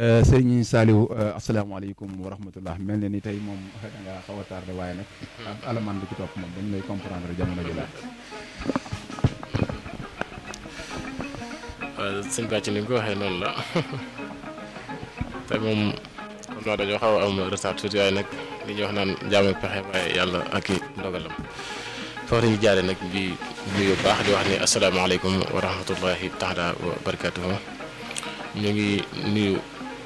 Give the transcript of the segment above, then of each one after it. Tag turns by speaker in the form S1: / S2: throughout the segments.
S1: sëriñ Saliou asalaamaaleykum wa rahmatullah mel na ni tey moom da nga xaw a tardé waaye nag alamaan bi ci topp moom dañ lay comprendre jamono ji la
S2: waaw sëñ Bàcc ni nga ko waxee noonu la tey moom xam naa dañoo xaw a am retard tuuti waaye nag li ñuy wax naan jaam ak pexe waaye yàlla ak i ndogalam foofu la ñu jaaree nag di nuyu baax di wax ni asalaamaaleykum wa rahmatullahi taala wa barakatuhu ñu ngi nuyu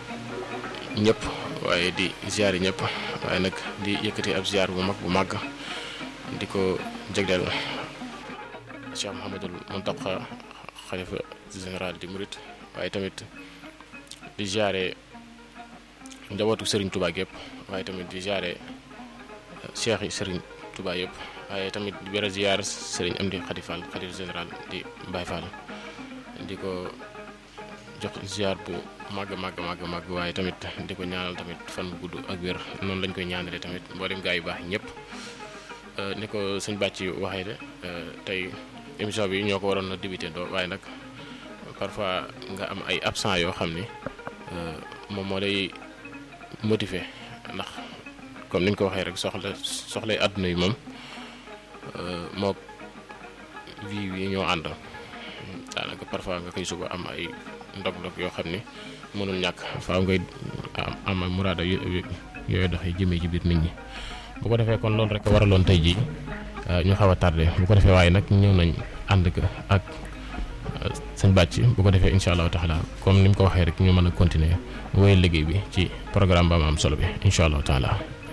S2: ñëpp waaye di ziar yi ñëpp waaye nag di yëkkati ab ziar bu mag bu màgg di ko jagleel Cheikh Mouhamadul Mountakha xalifa général di Murit waaye tamit di ziare njabootu Serigne Touba yëpp waaye tamit di ziare cheikh yi Serigne Touba yëpp waaye tamit di bëre ziar Serigne Amdi Khady Fall xalifa général di Baye Fall di ko jox ziar bu màgg màgg màgg màgg waaye tamit di ko ñaanal tamit fan bu gudd ak wér noonu lañ koy ñaanalee tamit mboolem gaa yu baax ñëpp ni ko sëñ bàcc waxee de tey émission bi ñoo ko waroon a débuté doo waaye nag parfois nga am ay absent yoo xam ni moom moo lay motiver ndax comme niñ ko waxee rek soxla soxlay àdduna yi moom moo vie yi ñoo ànd daanaka parfois nga koy suba am ay ndog-ndog yoo xam ni mënul ñàkk faaw ngay am am muraada yooyu doxee jëmee ci biir nit ñi bu ko defee kon loolu rek waraloon tey jii ñu xaw a tardé bu ko defee waaye nag ñëw nañ ànd ak sëñ bàcc bu ko defee incha allahu taala comme ni mu ko waxee rek ñu mën a continuer wéyal liggéey bi ci programme ba am solo bi incha allahu taala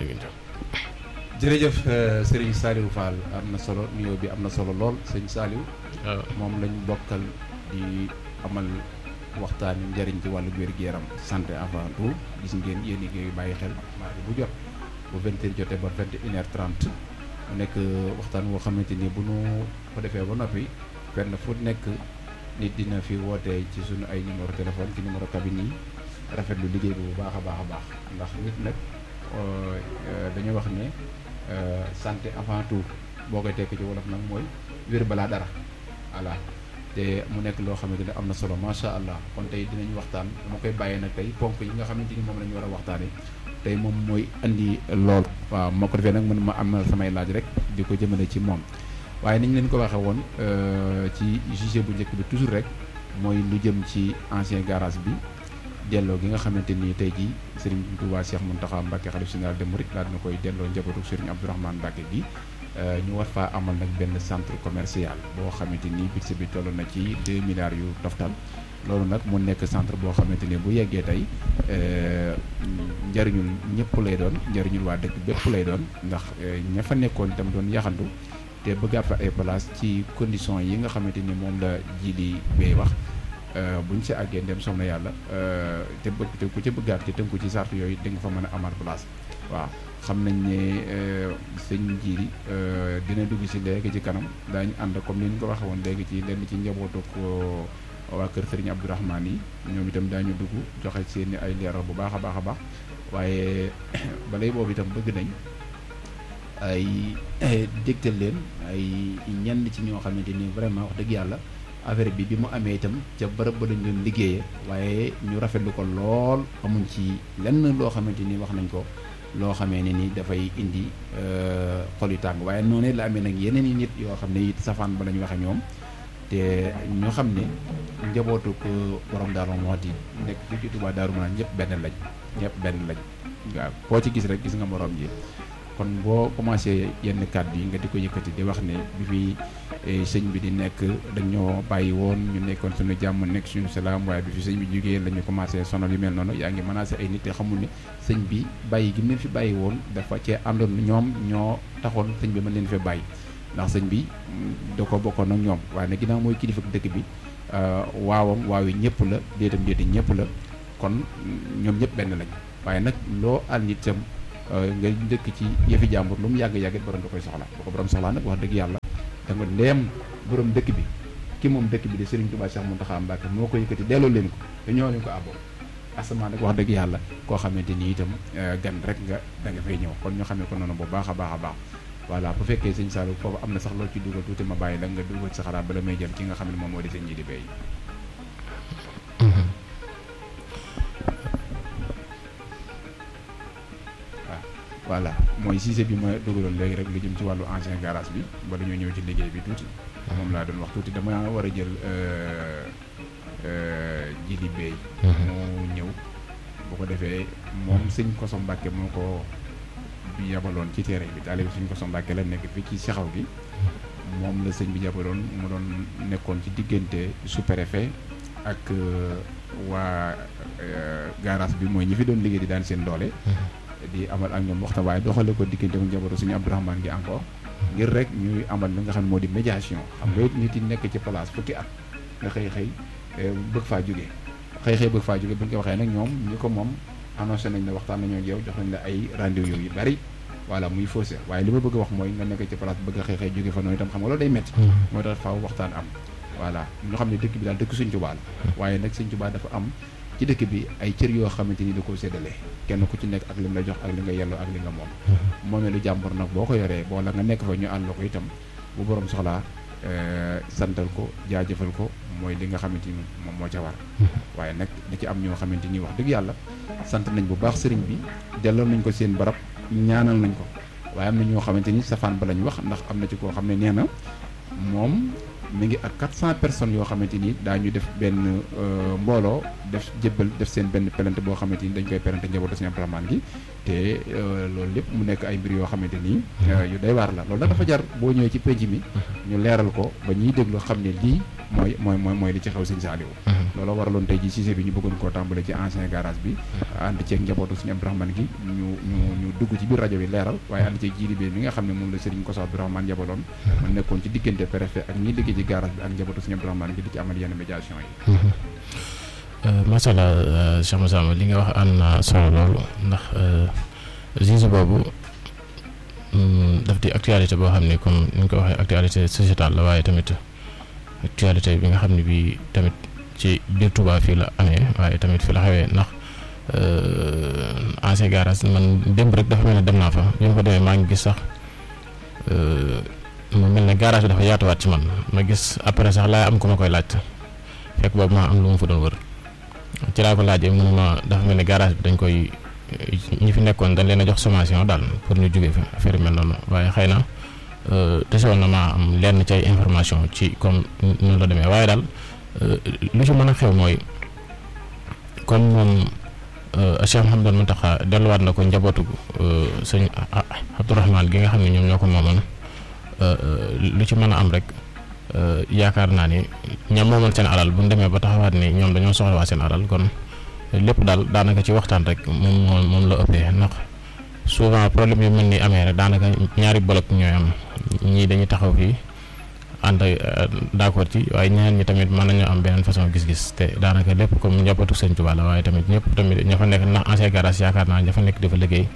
S1: jërëjëf sëriñ Saliou Fall am na solo nuyoo bi am na solo lool sëñ Saliou moom lañ bokkal di amal waxtaan njëriñ ci wàllu wér-gu-yaram santé avant tout gis ngeen yéen a ngi bàyyi xel mardi bu jot bu vingt heures jotee ba vingt et une heure trente mu nekk waxtaan woo xamante ni bu nu ko defee ba noppi fenn fu nekk nit dina fi woote ci sunu ay numéro téléphone ci numéro cabine yi rafetlu liggéey bi bu baax a baax a baax ndax nit nag dañuy wax ne santé avant tout boo koy tekk ci wolof nag mooy wér balaa dara voilà te mu nekk loo xamante ne am na solo macha allah kon tey dinañ waxtaan dama koy bàyyee nag tey ponk yi nga xamante ni moom la ñu war a waxtaanee tey moom mooy andi lool. waaw moo ko defee nag man ma am na samay laaj rek di ko jëmale ci moom waaye ni ñu leen ko waxee woon ci sujet bu njëkk bi toujours rek mooy lu jëm ci ancien garage bi delloo gi nga xamante ni tey jii Serigne Touba Cheikh Mountakha Mbacké xalif général des mourides daal dina koy delloo njabootu Serigne Abdourahmane Mbacké gi. ñu war faa amal nag benn centre commercial boo xamante ni budget bi toll na ci 2 milliards yu toftal loolu nag mu nekk centre boo xamante ni bu yeggee tey njëriñul ñëpp lay doon njëriñul waa dëkk bépp lay doon ndax ña fa nekkoon itam doon yaxantu te bëggaat fa ay place ci condition yi nga xamante ni moom la ji di bay wax buñ si àggee ndem soxna yàlla te bëgg te ku ci bëggaat te tënku ci sart yooyu di nga fa mën a amaat place waaw xam nañ ne sëñ jiiri dina dugg si léegi ci kanam daañu ànd comme ni ñu ko waxee woon léegi ci lenn ci njabootu ko waa kër Serigne Abdourahmane yi ñoom itam daañu dugg joxe seen ay leeral bu baax a baax a baax waaye balay boobu itam bëgg nañ ay dégtal leen ay ñenn ci ñoo xamante ni vraiment wax dëgg yàlla affaire bi bi mu amee itam ca bërëb ba lañ doon liggéeyee waaye ñu rafetlu ko lool amuñ ci lenn loo xamante ni wax nañ ko. loo xamee ne ni dafay indi xol yu tàng waaye noonu la amee nag yeneen i nit yoo xam ne it safaan ba lañ waxe ñoom te ñoo xam ne njabootu ko borom Daaru Muxti nekk fii ci Tuubaa Daaru Manaan ñëpp benn lañ ñëpp benn lañ waaw koo ci gis rek gis nga morom ji kon boo commencé yenn kàddu yi nga di ko yëkkati di wax ne bi fi sëñ bi di nekk dañoo bàyyi woon ñu nekkoon suñu jàmm nekk suñu salaam waaye bi fi sëñ bi jógee la ñu commencé sonal yu mel noonu yaa ngi menacé ay nit te xamul ne sëñ bi bàyyi gi mu leen fi bàyyi woon dafa cee àndoon ñoom ñoo taxoon sëñ bi mën leen fee bàyyi ndax sëñ bi da ko bokkoon ak ñoom waaye nag ginnaaw mooy kilifa dëkk bi waawam waaw yi ñëpp la déetam déeti ñëpp la kon ñoom ñëpp benn lañ waaye nag loo ànd itam nga dëkk ci yëfi jàmbur lu mu yàgg-yàgg borom da koy soxla bu ko borom soxlaa nag wax dëgg yàlla da nga ndeem borom dëkk bi ki moom dëkk bi di Serigne Touba Cheikh Mountakha Mbacké moo ko yëkkati delloo leen ko te ñoo leen ko àbboon asamaan rek wax dëgg yàlla koo xamante ni itam gan rek nga da nga fay ñëw kon ñu xamee ko noonu bu baax a baax a baax voilà bu fekkee sëñ Saliou foofu am na sax loolu ci dugal tuuti ma bàyyi la nga dugal sa xalaat bala may jël ki nga xam ne moom moo di sëñ ji di béy voilà mooy Cissé bi ma dugaloon léegi rek lu jëm ci wàllu ancien garage bi ba dañoo ñëw ci liggéey bi tuuti moom laa doon wax tuuti dama war a jël jili beey moo ñëw bu ko defee moom sëñ Koso Mbàkke moo ko bi yabaloon ci terrain bi taalibe sëñ Koso Mbàkke la nekk fii ci saxaw gi moom la sëñ bi yabaloon mu doon nekkoon ci diggante sous-préfet ak waa garage bi mooy ñi fi doon liggéey di daan seen doole di amal ak ñoom waxtaan waaye doxale ko diggante mu njabootu suñu Abdourahmane gi encore ngir rek ñuy amal li nga xam ne moo di médiation xam nga nit yi nekk ci place fukki at nga xëy xëy bëgg faa jógee xëy xëy bëgg faa jógee bu ñu ko waxee nag ñoom ñi ko moom annoncé nañ la waxtaan nañoo ak yow jox nañ la ay rendez-vous yu bari voilà muy faussé waaye li ma bëgg a wax mooy nga nekk ci place bëgg a xëy xëy jóge fa noonu itam xam nga loolu day métti moo tax faaw waxtaan am voilà ñu xam ne dëkk bi daal dëkk Sëñ Tuubaa la waaye nag Sëñ Tuubaa dafa am ci dëkk bi ay cër yoo xamante ni da koo séddale kenn ku ci nekk ak li mu la jox ak li nga yelloo ak li nga moom moomee lu jàmbur nag boo ko yoree boo la nga nekk fa ñu àll ko itam bu borom soxlaa santal ko jaajëfal ko mooy li nga xamante ni moom moo ca war waaye nag da ci am ñoo xamante ni wax dëgg yàlla sant nañ bu baax sëriñ bi delloo nañ ko seen barab ñaanal nañ ko waaye am na ñoo xamante ni safaan ba lañ wax ndax am na ci koo xam ne nee na moom mi ngi ak 400 personnes yoo xamante ni daañu def benn mbooloo def jébbal def seen benn pelante boo xamante ni dañ koy pelante njabootu Sëñ Abdourahmane gi te loolu lépp mu nekk ay mbir yoo xamante ni yu day waar la loolu nag dafa jar boo ñëwee ci penc mi ñu leeral ko ba ñuy déglu xam ne lii mooy mooy mooy mooy li ci xew Sëñ Saaliwu loolu waraloon tey ji Cissé bi ñu bëggoon koo tàmbale ci ancien garage bi ànd ceeg njabootu Sëñ Abdourahmane gi ñu ñu ñu dugg ci biir rajo bi leeral waaye ànd ceeg jiiri bi mi nga xam ne moom la Sëriñ Koso Abdourahmane yabaloon mu nekkoon ci diggante préfet ak ñiy liggéey ci garage bi ak njabootu Sëñ Abdourahmane gi di ci amal yenn médiation yi
S2: macha allah Cheikh Moussa li nga wax am na solo loolu ndax Cissé boobu daf di actualité boo xam ne comme ni ñu ko waxee actualité sociétale la waaye tamit actualité bi nga xam ne bii tamit ci biir Touba fii la amee waaye tamit fi la xewee ndax ancien garage man démb rek dafa mel ne dem naa fa bi ma fa demee maa ngi gis sax mu mel ne garage bi dafa yaatuwaat ci man ma gis après sax laay am ku ma koy laaj fekk boobu maa am lu ma fa doon wër ci laa ko laajee mu ne ma dafa mel ne garage bi dañ koy ñi fi nekkoon dañ leen a jox sommation daal pour ñu jógee fa affaire mel noonu waaye xëy na desewoon na maa am lenn ci ay information ci comme noonu la demee waaye daal lu ci mën a xew mooy comme moom Cheikh Mouhamadou Mountakha delluwaat na ko njabootu sëñ Abdourahmane gi nga xam ne ñoom ñoo ko moomoon lu ci mën a am rek yaakaar naa ni ñoom moomoon seen alal bu ñu demee ba taxawaat ni ñoom dañoo soxlawaa seen alal kon lépp daal daanaka ci waxtaan rek moom moom moom la ëppee ndax souvent problème yu mel ni amee rek daanaka ñaari bloc ñooy am ñii dañuy taxaw fii ànd d'accord ci waaye ñeneen ñi tamit mën nañoo am beneen façon gis-gis te daanaka lépp comme njabootu Sëñ Tuubaa la waaye tamit ñëpp tamit ña fa nekk ndax ancien garage yaakaar naa ña fa nekk dafa liggéey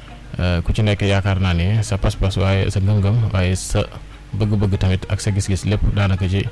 S2: ku ci nekk yaakaar naa ni sa pas-pas waaye sa ngëm-ngëm waaye sa bëgg-bëgg tamit ak sa gis-gis lépp daanaka ci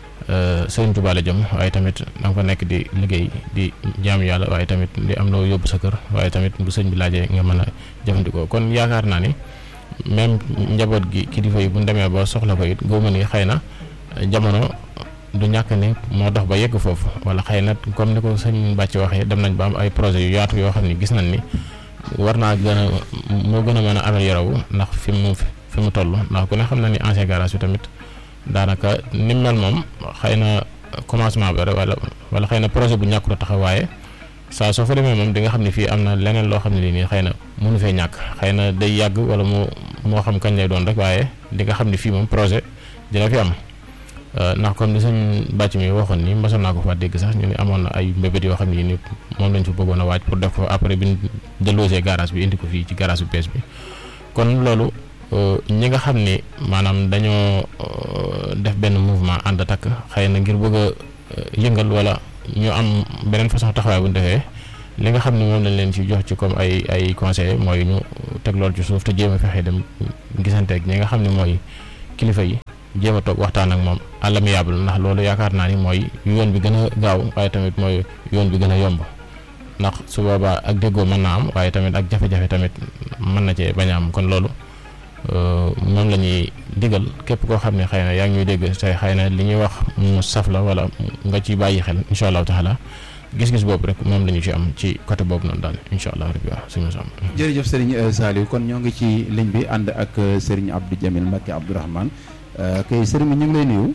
S2: Sëñ Tuubaa la jëm waaye tamit da nga fa nekk di liggéey di jaam yàlla waaye tamit di am loo yóbbu sa kër waaye tamit bu sëñ bi laajee nga mën a jëfandikoo kon yaakaar naa ni même njaboot gi kilifa yi bu ñu demee ba soxla ko it góob ni xëy na jamono du ñàkk ni moo dox ba yegg foofu wala xëy na comme ni ko sëñ Bàcc waxee dem nañ ba am ay projet yu yaatu yoo xam ne gis nañ ni war naa gën a moo gën a mën a améliorer wu ndax fi mu fi mu toll ndax ku ne xam na ni ancien garage bi tamit daanaka ni mel moom xëy na commencement bi rek wala wala xëy na projet bu ñàkkut a taxaw waaye saa soo fa demee moom di nga xam ne fii am na leneen loo xam ne nii xëy na mënu fee ñàkk xëy na day yàgg wala moo moo xam kañ lay doon rek waaye di nga xam ne fii moom projet dina fi am ndax comme ni suñ bàcc mi waxoon ni mosoon naa ko fa dégg sax ñu ne amoon na ay mbébét yoo xam ne ni moom lañ fa bëggoon a waaj pour def ko après bi ñu délogé garage bi indi ko fii ci garage bu bees bi kon loolu ñi nga xam ni maanaam dañoo def benn mouvement ànd takk xëy na ngir bëgg a yëngal wala ñu am beneen façon taxawaay bu ñu defee li nga xam ne moom lañ leen ci jox ci comme ay ay conseil mooy ñu teg loolu ci suuf te jéem a fexe dem gisanteeg ñi nga xam ne mooy kilifa yi jéem a toog waxtaan ak moom àllamiyaabal ndax loolu yaakaar naa ni mooy yoon bi gën a gaaw waaye tamit mooy yoon bi gën a yomb ndax su boobaa ak déggoo mën naa am waaye tamit ak jafe-jafe tamit mën na cee bañ a am kon loolu moom la ñuy digal képp koo xam ne xëy na yaa ngi ñuy dégg tey xëy na li ñuy wax mu saf la wala nga ci bàyyi xel incha allahu taala gis-gis boobu rek moom la ñu ci am ci côté boobu noonu daal incha allah rabbi waaw suñu sam
S1: jërëjëf Serigne Saliou kon ñoo ngi ci ligne bi ànd ak Serigne Abdou Jamil Mbacke Abdourahmane kay Serigne bi ñu ngi lay nuyu.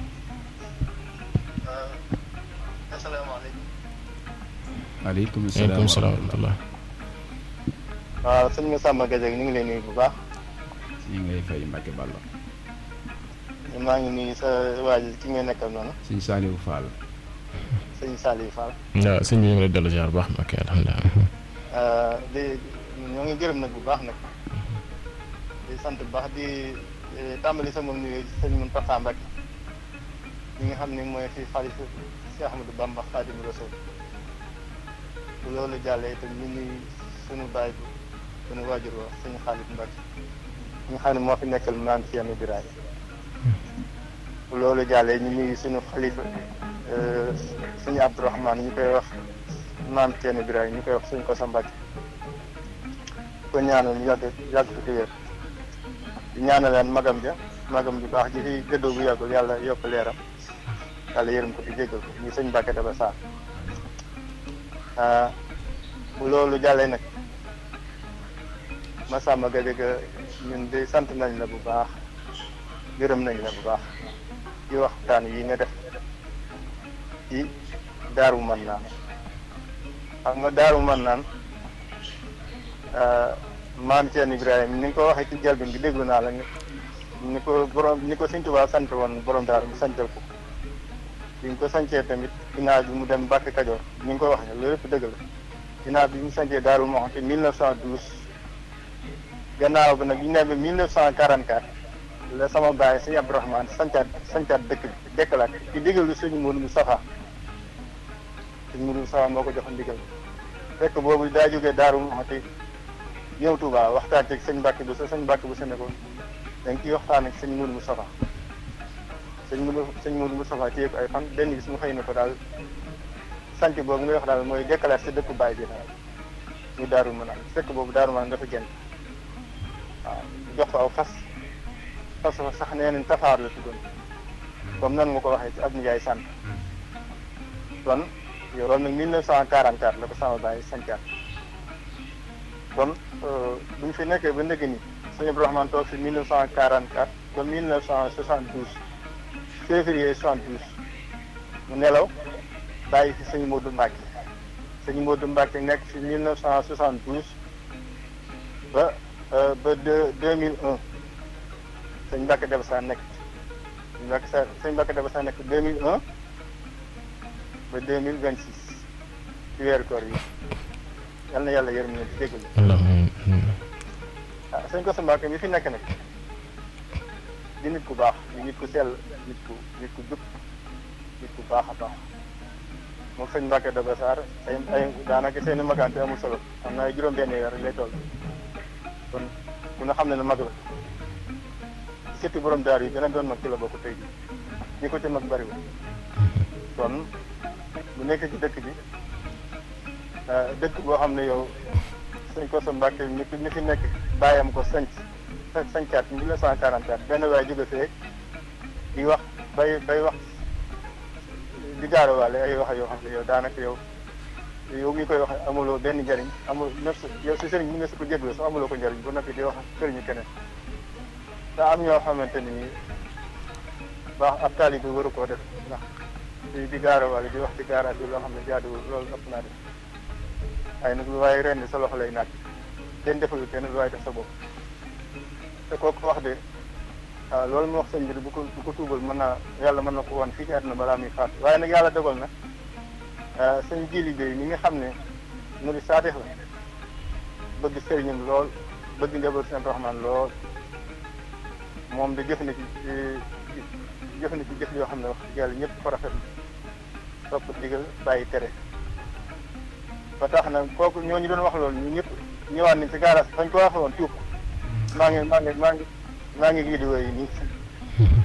S3: asalaamaaleykum.
S1: waaleykum
S2: waaleykum salaam wa rahmatulah.
S3: waaw sëñ Massamba Gadiaga ñu ngi lay nuyu bu baax.
S1: ñu ngi lay fay Mbacke Balla.
S3: maa ngi nuyu sa waa ji ki nga nekkal noonu.
S1: sëñ Saliou Fall.
S3: sëñ Saliou Fall.
S2: waaw sëñ bi ñu ngi lay dellu ziar bu baax ok alhamdulilah.
S3: di ñoo ngi gërëm nag bu baax nag. di sant bu baax di tàmbali sama nuyu sëñ Mountakha Mbacké. ñi nga xam ne mooy fi xalifa Cheikh Ahmadou Bamba Khadimu Rasul. bu loolu jàllee itam ñu nuyu sunu baay bu sunu waajur wa sëñ Khalid Mbacké. ñi nga xam ne moo fi nekkal maam Thierno Birahim. bu loolu jàllee ñu nuyu sunu xalifa suñu Abdourahmane ñu koy wax maam Thierno Birahim ñu koy wax suñ ko sa Mbàkke ko ñaanal ñu yàgg yàgg fi di wér di ñaanaleen magam ja magam ju baax ji fi gëddoo bu yàggul yàlla yokk leeram yàlla yërëm ko di jéggal ko ñu sëñ Mbàkke dafa saar bu loolu jàllee nag Massamba Gadiaga ñun de sant nañ la bu baax gërëm nañ la bu baax ci waxtaan yi nga def ci daaru man naan xam nga daaru man naan maam Thierno Ibrahima ni nga ko waxee ci jalbin bi déglu naa la ni ko borom ni ko Sëñ Tuubaa sant woon borom daaru mu santal ko bi ñu ko sancee tamit ginnaaw bi mu dem Mbàkke Kajoor ni nga ko waxee loolu yëpp dëgg la ginnaaw bi mu sancee daaru moo xam te 1912 gannaaw bi nag ñu ne ba 1944 la sama baay sëñ Abdourahmane sancaat sancaat dëkk bi dekkalaat ci ndigalu sëñ Mourou Moustapha sëñ Mourou Moustapha moo ko jox ndigal fekk boobu daa jógee Daaru Muxti ñëw Touba waxtaan ci sëñ Mbàkke bu sa sëñ Mbàkke bu sa nekkoon da nga ciy waxtaan ak sëñ Mourou Moustapha sëñ Mourou sëñ Mourou Moustapha téye ko ay fan benn bis mu xëy na ko daal sanc boobu ngay wax daal mooy dekkalaat si dëkku baay bi daal ñu Daaru Manaan fekk boobu Daaru Manaan dafa génn waaw jox ko aw fas parce que sax nee nañ tafaar la tuddoon comme nan nga ko waxee ci ab nijaay sant kon yow loolu nag 1944 la ko sama bàyyi sancaat kon bu ñu fi nekkee ba ndëgg ni sëñ Abdourahmane toog fi 1944 ba 1972 février 72 mu nelaw bàyyi fi sëñ Modou Mbacke sëñ Modou Mbacke nekk fi 1972 ba ba deux 2001 sëñ Mbacke Daba Sa nekk sëñ Mbacke sa sëñ Mbacke Daba Sa nekk 2001 ba 2026 ci weeru koor yi yal na yàlla yërëm leen ci déglu. ah sëñ Kosso Mbacke mi fi nekk nag di nit ku baax di nit ku sell nit ku nit ku jub nit ku baax a baax moom sëñ Mbacke Daba Sarr ay ay daanaka seen i magante amul solo am na ay juróom-benn weer lay toll kon ku ne xam ne ne mag la. sëtti borom daar yi gën a doon mag ci la bokk tey jii ñi ko ci mag bariwul kon bu nekk ci dëkk bi dëkk boo xam ne yow sëñ Kosso Mbacke ñi ñi fi nekk bàyyam ko sanc sancaat mille neuf cent quarante-quatre benn waay jóge fee di wax bay bay wax di gaarawaale ay wax yoo xam ne yow daanaka yow yow mi koy wax amuloo benn njariñ amul yow si sëriñ mi nga si ko jégloo sax amuloo ko njariñ bu noppi di wax sëriñu keneen daa am ñoo xamante ni baax ab taalibe waru koo def ndax di di gaarawaale di wax ci gaaraat bi loo xam ne jaaduwul loolu ëpp naa def waaye nag lu waaye ren sa loxo lay naaj kenn defalu kenn lu waaye def sa bopp te kooku wax de waaw loolu mu wax sëñ bi bu ko bu ko tuubal mën naa yàlla mën na ko woon fii ci àdduna balaa muy faatu waaye nag yàlla dogal na sëñ jili bay mi nga xam ne mu di saadix la bëgg sëriñam lool bëgg njaboot seen Rahmaan lool moom de jëf na ci jëf na ci jëf yoo xam ne wax dëgg yàlla ñëpp ko rafet topp digal bàyyi tere ba tax na kooku ñooñu doon wax loolu ñu ñëpp ñëwaat nañ ci gaaraas fañ ko waxe woon tuub maa ngi maa ngi maa ngi maa ngi vidéo yi nii